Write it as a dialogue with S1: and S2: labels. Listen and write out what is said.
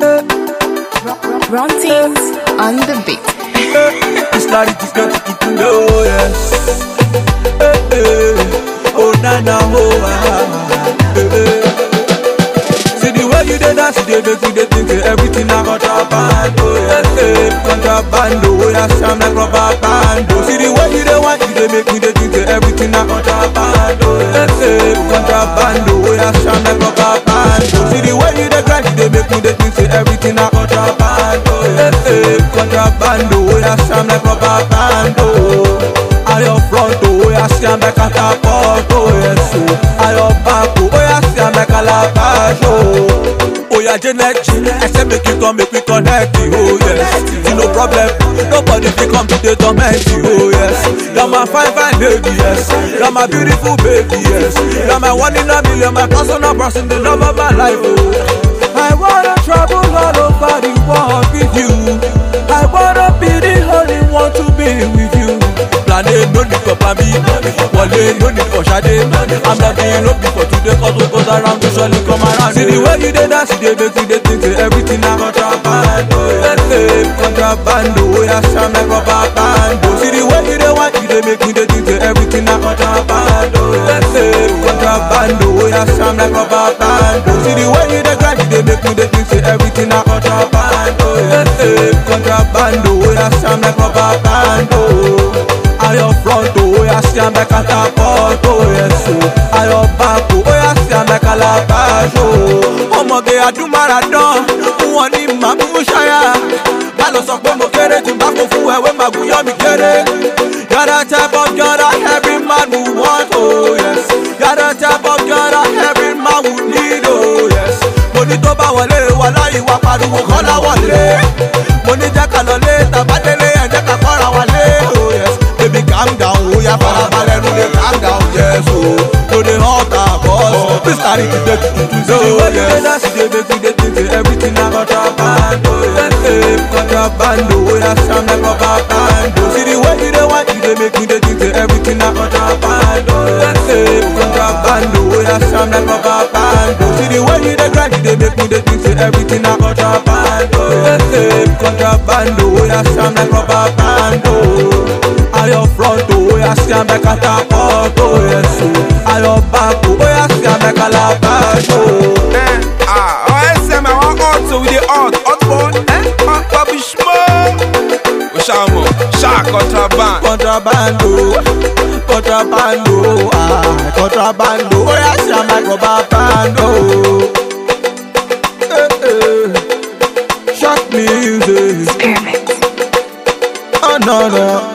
S1: Run things on the beat.
S2: This clarity is not to know, yes. Eh, eh. Oh, na na, oh, ah, eh, eh. See the way you did dance, you did make me dey think eh, everything na contraband, oh, yes, eh. Contraband, oh, yeah, sham like rubber band, oh. See the way you dey want, you dey make me dey think eh, everything na contraband, oh, yes, eh. Contraband, oh, yeah, sham like rubber band, oh. See the way you dey grind, you dey make me dey think say everything na contraband, oh, yes, eh. Contraband, oh, yeah, sham like rubber band, oh. I your front, oh, yeah, sham like catapult, oh, yes, oh. I your back, oh, yeah, sham like calabash, oh. Oh yeah, Janet, I said make you come, make we connect, you, oh yes. You no problem, nobody fit come to the torment you, oh yes. You're my fine, fine lady, yes. You're my beautiful baby, yes. You're my one in a million, my personal person, the love of my life, oh. I wanna travel all over the world with you. I wanna be the only one to be with you. Planet, no need for Pami, Wale, no need for Shade. I'm not the no be for today, cause what goes around will surely come around. See the way you dey dance, you dey make me dey think say everything na contraband, oh yes, eh, contraband, oh yeah, sham like rubber band, oh. See the way you dey want, you dey make me dey think say everything na contraband, oh yes, eh, contraband, oh yeah, sham like rubber band, oh. See the way you dey grind, you dey make me dey think say everything na contraband, oh yes, eh, contraband, oh yeah, sham like rubber band, oh. I your front, oh yeah, sham like catapult, oh yes, oh. I your back, oh yeah, sham like calabash, oh. Ọmọge adúmáradán, fún wọn ní màmú ṣáyà. Má lọ sọ pé mo kéré tí n bá kó fún ẹwé màgùn yọ mi kéré. You're the type of girl that every man would want, oh yes. You're the type of girl that every man would need, oh yes. Mo ní tó bá wọlé wà láyé wa pariwo kọ́lá wọlé. Mo ní jẹ́ ká lọ lé tàbádélé ẹ̀ jẹ́ ká kọ́ra wọlé, oh yes. Baby calm down, oh yeah, farabalẹ̀ nu dey calm down, yes, oh. No dey hot her cause this carry the day to do so, yes. dance, you dey make me dey think say everything na contraband, oh yes, eh. Contraband, oh yeah, sham like rubber band, oh. See the way you dey want, you dey make me dey think say everything na contraband, oh yes, eh. Contraband, oh yeah, sham like rubber band, oh. See the way you dey grind, you dey make me dey think say everything na contraband, oh yes, eh. Contraband, oh yeah, sham like rubber band, oh. I your front, oh yeah, sham like catapult, oh yes, oh. I your back, oh yeah, sham like calabash, oh.
S3: Eh, ah, OSM, I want hot, so we dey hot, hot boy, eh, hot baby smoke. Oshamo, shark contraband.
S2: Contrabando, contrabando, ah, contrabando, oh yeah, sham like rubber band, oh. Eh, eh. Shock music,
S1: Experiment.
S2: oh no no.